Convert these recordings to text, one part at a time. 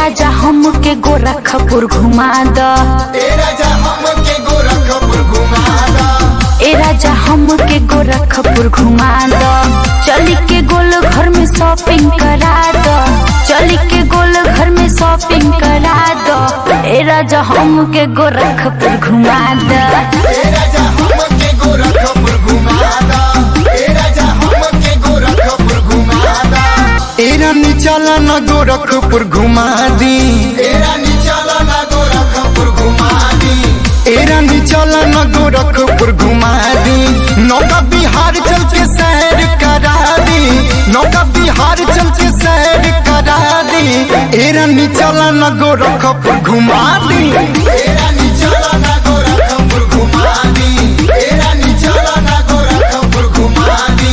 राजा हमके गोरखपुर घुमा द ए राजा हमके गोरखपुर घुमा दा ए राजा हमके गोरखपुर घुमा द चली के गोल घर में शॉपिंग करा द चली के गोल घर में शॉपिंग करा द ए राजा हमके गोरखपुर घुमा द ए राजा हमके गोरखपुर घुमा दा ए राजा हमके गोरखपुर घुमा दा ए रानी चला न गोरखपुर घुमा दी ए रानी चला ना गोरखपुर घुमा दी ए रानी चला न गोरखपुर घुमा दी नौका बिहार चल के सैर करा दी नौका बिहार चल के सैर करा दी ए रानी चला न गोरखपुर घुमा दी ए रानी चला ना गोरखपुर घुमा दी ए रानी चला ना गोरखपुर घुमा दी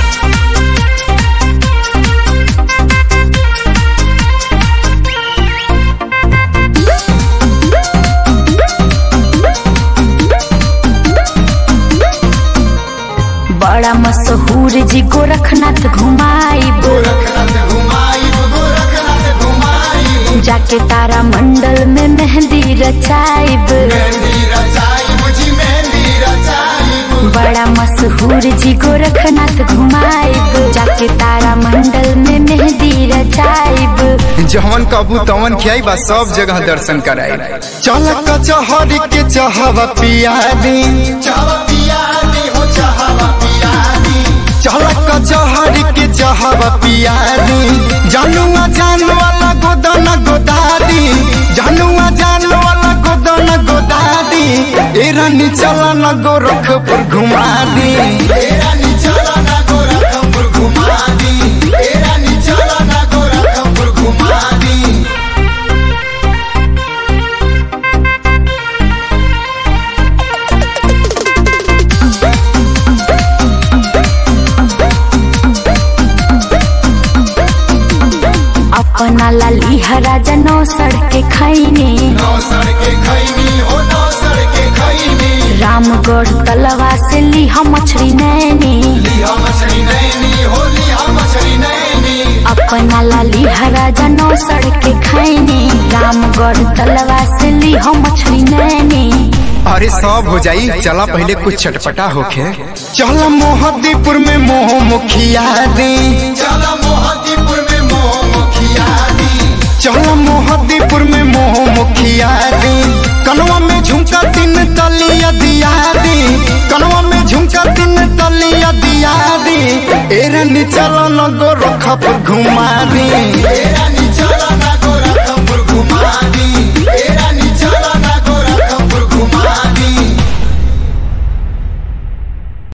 बड़ा मशहूर जी गोरखनाथ घुमाइब गोरखनाथ घुमाई गोरखनाथ घुमाई जाके तारा मंडल में मेहंदी रचाइब मेहंदी रचाई मुझी मेहंदी रचाई बड़ा मशहूर जी गोरखनाथ घुमाइब जाके तारा मंडल में मेहंदी रचाइब जवन कबू तवन खियाई बा सब जगह दर्शन कराई चल कचहरी के चहवा पिया दी चावा पिया दी हो चाहवा पिया दी चल कचहरी के चहवा पिया दी जानुआ जान वाला गोदन गोदादी जानुआ जान वाला गोदन गोदादी ए रानी चल न गोरखपुर घुमा दी ए रानी चला ना गोरखपुर घुमा दी ए रानी चला ना गोरखपुर घुमा दी अपना लाली राजा नौ सड़के खैने नौ सड़के खैनी हो नौ सड़के खैनी रामगढ़ तलवा से लिहा मछली नैनी लिहा मछली नैनी हो लिहा मछली नैनी अपना लाली राजा नौ सड़के खैने रामगढ़ तलवा से लिहा मछली नैनी अरे सब हो जाई चला पहले कुछ चटपटा होके चल मोहद्दीपुर में मोह मुखिया दी चला मोहद्दीपुर में मोह मुखिया दी चल मोहद्दीपुर में मोह मुखिया दी कनवा में झुमका तीन तलिया दिया दी कनवा में झुमका तीन तलिया दिया दी ए रानी चल न गोरखपुर घुमा दी ए रानी